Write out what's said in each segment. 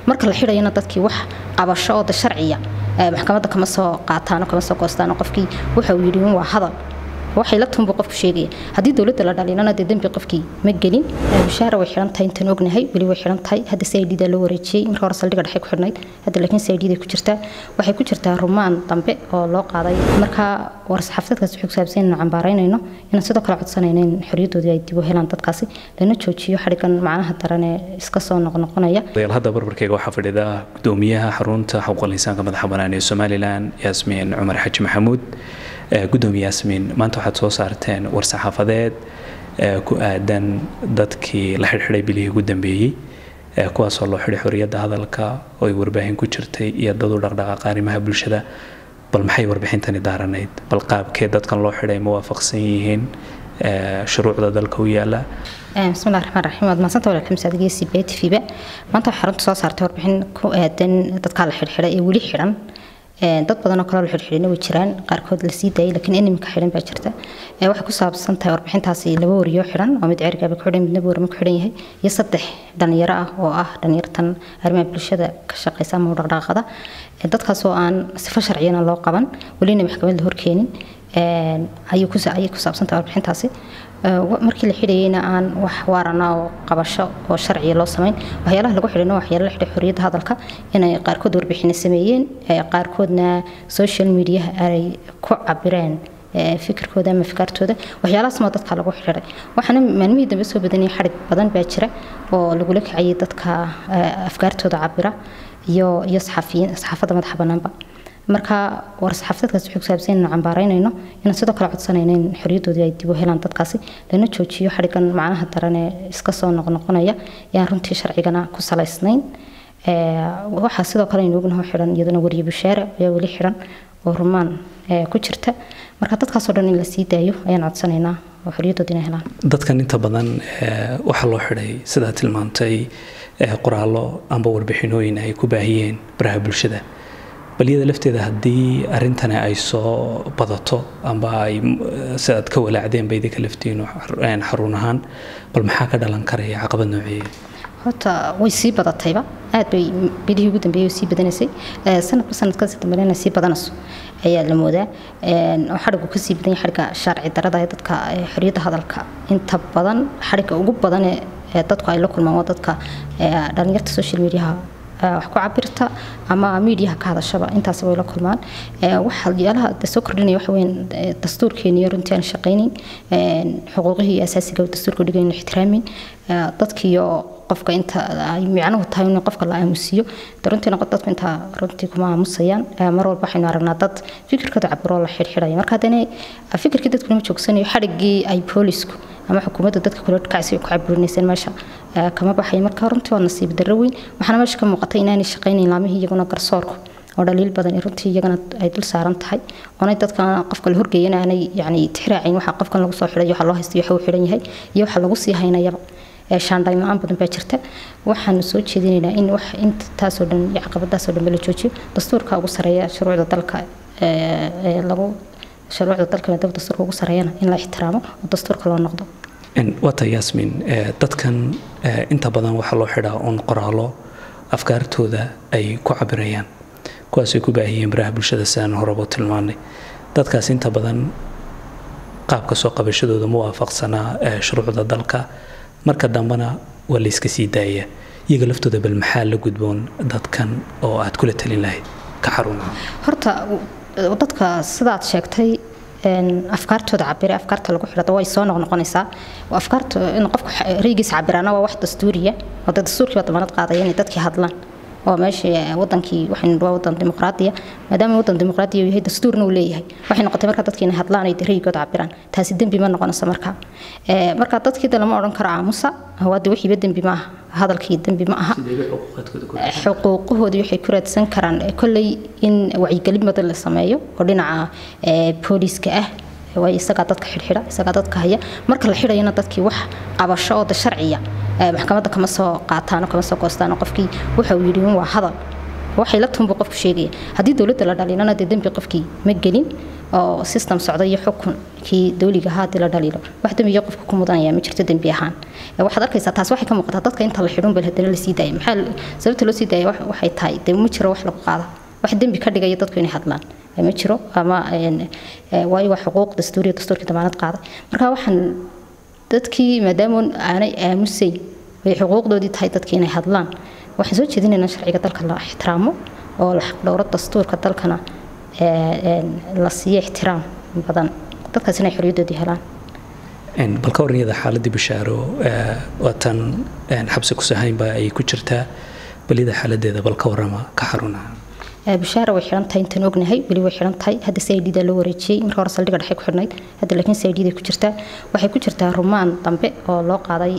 marka la xidhayana dadkii wax qabasho oo da sharciya maxkamadda kama soo qaataano kama soo goostaano qofkii waxa uu yidhi waa hadal waxay la tunbu qofku sheegaya haddii dowladda la dhalinana dee dembi qofkii ma gelin bishaara way xiran tahay intaan ognahay weli way xiran tahay hadda c i d da loo wareejiyey marka hore saldhiga dhexe ku xidhnayd hadda laakiin c i d day ku jirtaa waxay ku jirtaa rumaan dambe oo loo qaaday marka war-saxaafadeedkaasi wuxuu kusaabsan inaynu cambaaraynayno inaan sidoo kale codsanayno in xorriyadoodii ay dib u helaan dadkaasi lana joojiyo xadhigan macnaha daran ee iska soo noqnoqonaya hadda barbarkeyga waxaa fadhida gudoomiyaha xarunta xuquuqal insaanka madaxa bannaan ee somalilan yaasmiin cumar xaji maxamuud gudoomiye yaasmiin maanta waxaad soo saarteen war-saxaafadeed ku aadan dadkii la xidhxidhay bilihii ugu dambeeyey kuwaasoo loo xidhay xorriyadda hadalka oo ay warbaahin ku jirtay iyo dad u dhaqdhaqaaqa arrimaha bulshada bal maxay warbixintani daaranayd bal qaabkee dadkan loo xidhay ma waafaqsan yihiin shuruucda dalka u yaala bismillahi raxmaan raxiim waad mahadsanta walaalka masaadigiya c b t v ba maanta waxaa xarunta soo saartay warbixin ku aadan dadkaa la xidhxidhay ee weli xidhan dad badan oo kaloo la xidhxidhina way jiraan qaarkood la sii daayay laakiin inimka xidhan baa jirta waxay ku saabsan tahay warbixintaasi laba wariyo xidhan oo mid cergaaba ku xidhan midna boorama ku xidhan yahay iyo saddex dhalinyaro ah oo ah dhalinyartan arrimaha bulshada ka shaqeysa ama dhaqdhaqaaqada dadkaas oo aan sifo sharciyana loo qaban welina maxkamad la horkeenin ayay ku saabsan tahay warbixintaasi markii la xidhayeyna aan wax waarana oo qabasho oo sharciya loo samayn waxyaalaha lagu xidhayna waxyaala la xidhay xorriyadda hadalka inay qaarkood warbixina sameeyeen qaarkoodna social mediaha ay ku cabireen fikirkooda ama fikaartooda waxyaalahaas maa dadka lagu xidhay waxaana maalmihii dambe soo badanaya xadhig badan baa jira oo lagula kacayay dadka afkaartooda cabira iyo iyo saxafiyiin saxaafadda madaxa bannaanba marka war-saxaafadeedkaas wuxuu kusaabsan inaynu cambaaraynayno inaan sidoo kale codsanayno in xorriyadoodii ay dib u helaan dadkaasi lana joojiyo xadhigan macnaha daran ee iska soo noqnoqonaya ee aan runtii sharcigana ku salaysnayn waxaa sidoo kale aynu ognaho xidhan iyaduna wariye bushaare ayaa weli xidhan oo rumaan ku jirta marka dadkaasoo dhan in la sii daayo ayaan codsanaynaa oo xorriyadood inay helaan dadkan inta badan waxaa loo xidhay sidaa tilmaantay qoraallo amba warbixinooyin ay ku baahiyeen baraha bulshada bal iyada lafteeda haddii arrintani ay soo badato amba ay sidaad ka walaacdeen ba idinka laftiinu xarun ahaan bal maxaa ka dhalan karaya caqabad nooceeya horta way sii badatayba aad bay bilihii ugu dambeeyay sii badanaysay sanadba sanadkaasi dambeena sii badanayso ayaa la moodaa oo xadhigu kasii badan yahay xadhiga sharci darada ee dadka xorriyadda hadalka inta badan xadhiga ugu badan ee dadku ay la kulmaan waa dadka dhalinyarta social mediaha wax ku cabirta ama miidiyaha ka hadashaba intaas way la kulmaan waxyaalaha soo kordhinaya waxa weyn dastuurkeeniyo runtii aan shaqaynin xuquuqihii asaasiga dastuurka dhigayn ixtiraamin dadkiiyo qofka inta ay micnuhu tahay in qofka la aamusiyo runtiina dadku intaa runtii kuma aamusayaan mar walba waxaynu aragnaa dad fikirkooda cabiroo la xirxiraya marka haddana fikirkii dadku lama joogsanayo xadhiggii ay boolisku ama xukuumadda dadka kula kacsi ku cabirinayseen meesha kama baxay marka runtii waa nasiib darro weyn waxaana meesha ka muuqatay inaanay shaqaynayn laamihii iyaguna garsoorku oo dhaliil badan runtii iyagana ay dul saaran tahay oonay dadka qofka la horgeeyana aanay yani tixraacin waxa qofkan lagu soo xidhay waxa loo haystay waxa uu xidhan yahay iyo waxa lagu sii haynayaba shaandhayn la-aan badan baa jirta waxaanu soo jeedinaynaa in wax intaasoo dhan iyo caqabadaasoo dhan la joojiyo dastuurka ugu sareeya shuruucda dalka lagu shuruucda dalka maadaama dastuurka ugu sareeyana in la ixtiraamo oo dastuurka loo noqdo waata yaasmin dadkan inta badan waxaa loo xidhaa uun qoraallo afkaartooda ay ku cabirayaan kuwaasay ku baahiyeen baraha bulshada sidaan horeba tilmaanay dadkaas inta badan qaabka soo qabashadooda ma waafaqsanaa shuruucda dalka marka dambena waa la iska sii daaya iyaga laftooda bal maxaa la gudboon dadkan oo aad kula talin lahayd ka xarumaha horta dadka sidaad sheegtay afkaartooda cabire afkaarta lagu xidhada way soo noqnoqonaysaa afkaarta in qofku raygiisa cabiraana waa wax dastuuriya oo dastuurkii baa damaanad qaadaya inay dadkii hadlaan oo meesha wadankii waxaynu waa wadan dimuqraadiya maadaama wadan dimuqraadiya uu yahay dastuurna uu leeyahay waxay noqotay marka dadkii inay hadlaan ay raygooda cabiraan taasi dembi ma noqonayso marka marka dadkii de lama odhan karo aamusa waade wixiiba dembi ma aha hadalkii dembi ma aha xuquuqahoodii waxay ku raadsan karaan kolley in wacyigelin badan la sameeyo oo dhinaca booliiska ah way isagaa dadka xidhxidha isagaa dadka haya marka la xidhayana dadkii wax qabasho oo da sharciya maxkamadda kama soo qaataano kama soo goostaano qofkii waxa uu yidhi waa hadal waxay la tunbu qofku sheegaya haddii dowladda la dhaliilana dee dembi qofkii ma gelin oo system socda iyo xukunkii dowliga ahaa haddii la dhaliilo wax dembiga qofka ku mudanaya ma jirto dembi ahaan waxaad arkaysaa taas waxay ka muuqataa dadka inta la xidhun bal haddana la sii daaya maxaa sababta loo sii daaya waxay tahay dee ma jiro wax lagu qaada wax dembi ka dhigaya dadku inay hadlaan ma jiro ama waayo waa xuquuq dastuuriya dastuurkii damaanad qaaday marka waxaan dadkii maadaama aanay aamusayn ay xuquuqdoodii tahay dadkii inay hadlaan waxaan soo jeedinaynaa sharciga dalka la ixtiraamo oo la xaqdhowro dastuurka dalkana la siiyo ixtiraam badan dadkaas inay xorriyadoodii helaan bal ka warniyada xaaladii bishaaro waatan xabsi kusahaynba ay ku jirtaa balida xaaladeeda bal ka warama ka xarunaha bishaara way xidhan tahay intaan ognahay weli way xidhan tahay hadda c i d da loo wareejiyey marka hore saldhiga dhexe ku xidhnayd hadda laakiin c i d day ku jirtaa waxay ku jirtaa rumaan dambe oo loo qaaday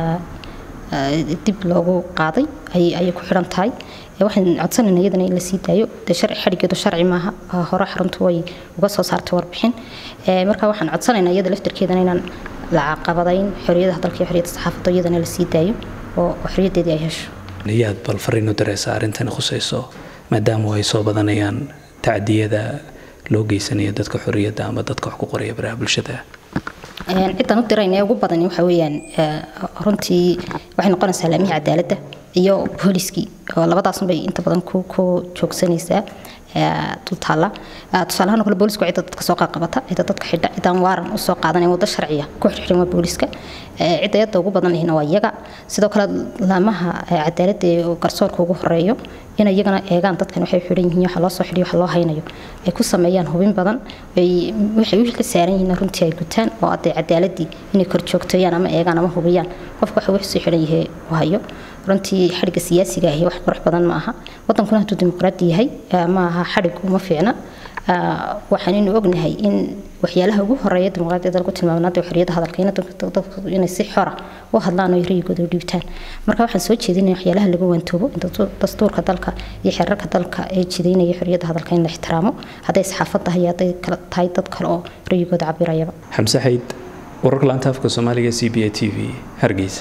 dib loogu qaaday ayay ku xidhan tahay waxaan codsanayna iyadana in la sii daayo dee sharci xadhigeedu sharci maaha hore xaruntu way uga soo saartay warbixin marka waxaan codsanaynaa iyada laftarkeedana inaan la caqabadayn xorriyadaha dalka iyo xorriyadda saxaafadda iyadana la sii daayo oo xorriyaddeedii ay hesho yaad bal fariin u dareysa arrintani khusayso maadaama ay soo badanayaan tacdiyada loo geysanaya dadka xorriyadda ama dadka wax ku qoraya baraha bulshada ciddaan u dirayna ee ugu badan waxa weeyaan runtii waxay noqonaysaa laamihii cadaaladda iyo booliskii oo labadaasun bay inta badan ku ku joogsanaysaa dultaalla tusaalahaan oo kale boolisku cidda dadka soo qaaqabata cidda dadka xidha ciddaan waaran u soo qaadanayn waddo sharciya ku xirxirin waa booliska cidda yadda ugu badan ihina waa iyaga sidoo kale laamaha cadaaladda ee garsoorka ugu horeeyo in iyagana eegaan dadkan waxay xidhan yihiin waxa loo soo xidhiyo waxa loo haynayo ay ku sameeyaan hubin badan waxay u xil saaran yihiin runtii ay gutaan oo adee cadaaladii inay kor joogteeyaan ama eegaan ama hubiyaan qofka waxa wax soo xidhan yahay u hayo runtii xadhigga siyaasiga ahi wax qurux badan ma aha wadankuna hadduu dimuqraadi yahay ma aha xadhig uma fiicna waxaanaynu ognahay in waxyaalaha ugu horeeya dimuqraadiyadda lagu tilmaamnaada xorriyadda hadalka in dadku inay si xora u hadlaan oo rayigooda u dhiibtaan marka waxaan soo jeedinaya waxyaalaha lagu wantoobo dastuurka dalka iyo xeerarka dalka ee jidaynaya xorriyadda hadalka in la ixtiraamo hadday saxaafad tahay iyo hadday tahay dad kale oo rayigooda cabirayaba xamse xayd wararka laanta afka soomaaliga c b a t v hargeysa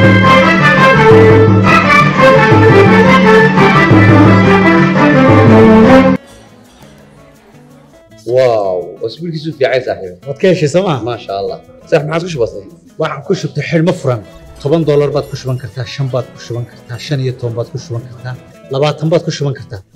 واو اسبوعك في عايز صاحبي waad ka heshay sooma ما شاء الله صح ما عادش بسيط waxaan ku shubtay xidhmo furan toban doolar baad ku shuban kartaa shan baad ku shuban kartaa shan iyo toban baad ku shuban kartaa labaatan baad ku shuban kartaa